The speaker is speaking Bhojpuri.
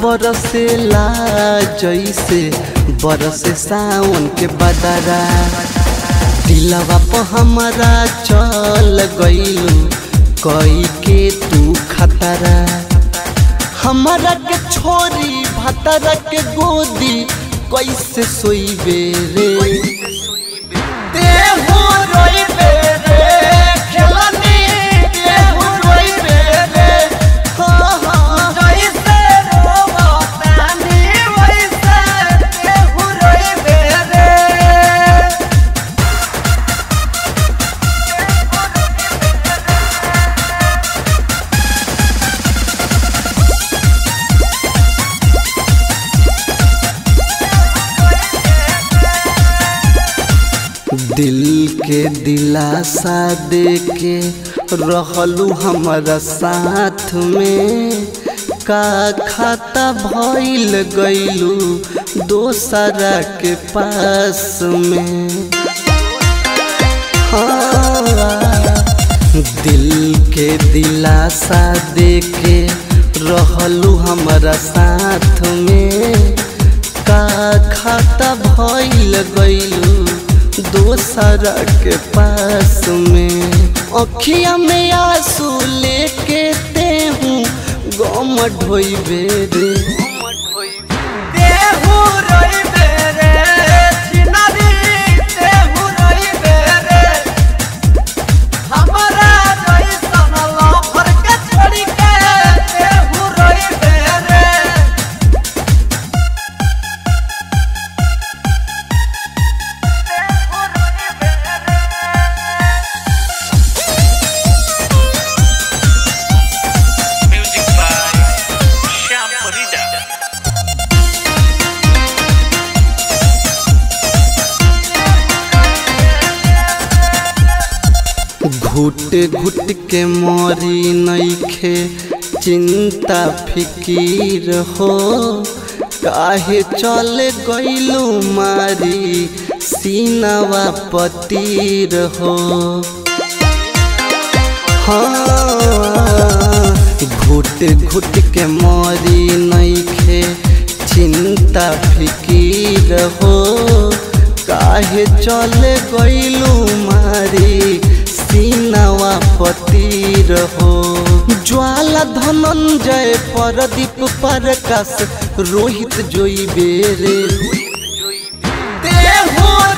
बरसेला जैसे बरसे सावन के बदरा दिलवा पर हमारा चल गइलू कई के तू खतरा हमारा के छोरी भतरा के गोदी कैसे सोईबे रे देहु रोइबे रे खेलनी देहु रोइबे रे हाँ हाँ जैसे रोवतानी वैसे देहु रोइबे रे दिल के दिलासा दे के रहलू हमारा साथ में का खाता भइल गइलू दोसरा के पास में हाँ, दिल के दिलासा दे के रहलू हमारा साथ में का खाता भइल गइलू दोसरा के पास में अखिया में आंसू लेके ते हूँ गम ढोइबे रे देहु रोइबे रे छिनरी देहु रोइबे रे हमरा जइसन लफर के छोड़ी के देहु रोइबे रे Music by Shyam Parida. घुट घुट के मरी नईखे चिंता फिकीर हो काहे चल गइलू मारी सीनवा पतीर हो हाँ घुट घुट के मरी नईखे चिंता फिकीर हो काहे चल गइलू मारी सीनवा पतीर हो ज्वाला धनंजय परदीप प्रकाश रोहित जोई बेरे देहु